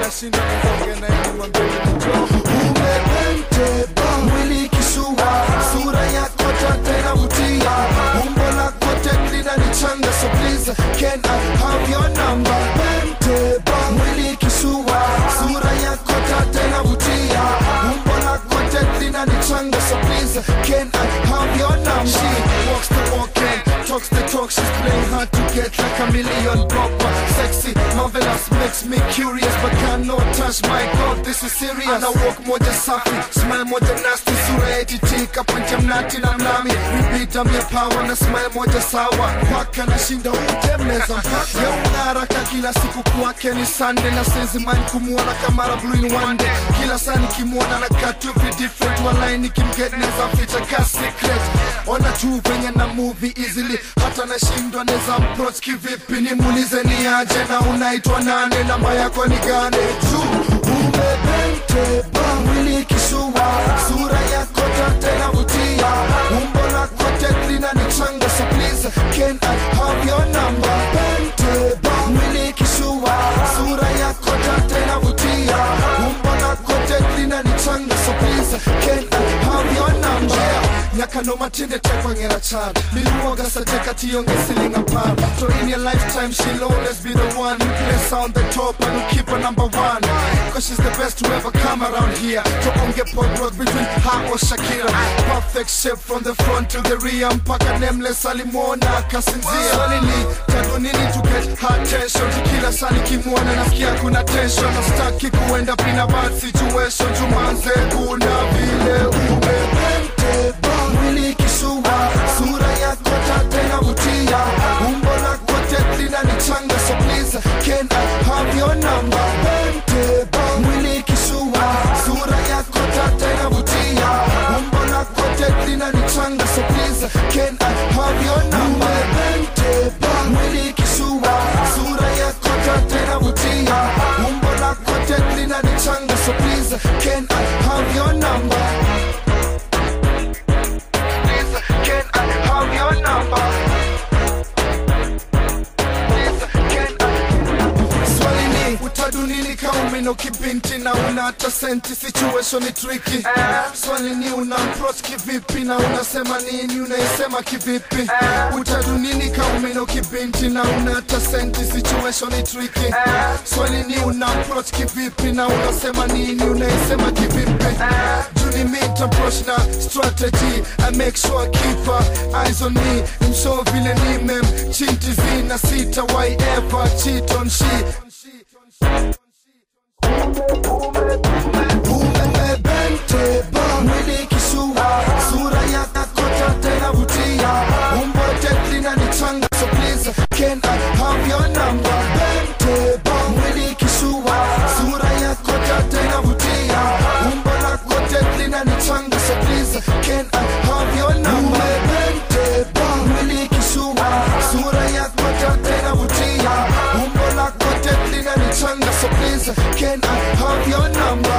nashinda kuongea na yeye mwambie njoo umepenteba mwili kisua sura yako tata inavutia umbo lako teklina ni changa so please can I have your number penteba mwili kisua sura yako tata inavutia umbo lako teklina ni changa so please can I have your number She walks the walk and talks the talk. She's playing hard to get like a million proper. Sexy, marvelous, makes me curious, but cannot touch my God. This is serious. Ana walk moja safi, smile moja nasty, sura etitika, punja mnati na mnami. Repeat I'm your power na smile moja sawa. Paka nashinda utemeza mpaka. Ya unaraka kila siku kwake ni Sunday na sezi mind kumuona kama blue in one day. Kila saa nikimwona na katu be different, walai nikimget neza ficha ka secret. Ona tu venye na movie easily, hata nashindwa neza approach kivipi, nimuulize ni aje na unaitwa nane, namba yako ni gani? Juu umepenteba mwili kisua sura yako tata inavutia umbo lako teklina ni changa so please can I have your number penteba mwili kisua sura yako tata inavutia umbo lako teklina ni changa so please can I have your number nyakano matinde tekwang'era chan miluonga sateka tionge siling apar to in your lifetime she'll always be the one who place on the top and who keep her number one cause she's the best to ever come around here to onge pop rock between her or Shakira perfect shape from the front to the rear mpaka nameless alimwona akasinzia swali ni tatu nini to get her attention kila saa nikimwona nasikia kuna tension nastaki kuenda pina bad situation jumanze kuna vile umepenteba mwili kisua sura yako tata inavutia umbo lako teklina ni changa so please can I have your number penteba mwili kisua sura yako tata inavutia umbo lako teklina ni changa so please can I have your number penteba mwili kisua sura yako tata inavutia umbo lako teklina ni changa so please can I have your number Please, can I have your number? Please, can I- Swali ni utadu nini kaumino kibinti na una hata senti situation ni tricky swali ni una approach kivipi na unasema nini unaisema kivipi utadu nini kaumino kibinti na una hata senti situation ni tricky swali ni una approach kivipi na unasema nini unaisema kivipi juni meet approach na strategy I make sure I keep her eyes on me msho vile ni mem chinti zina sita why ever cheat on she umebenteba mwili kisua sura yako tata inavutia umbo teklina ni changa so please can I have your number benteba mwili kisua sura yako tata inavutia umbo lako teklina ni changa so please can I have your number umebenteba mwili kisua sura yako tata inavutia umbo lako teklina ni changa so please can I have your number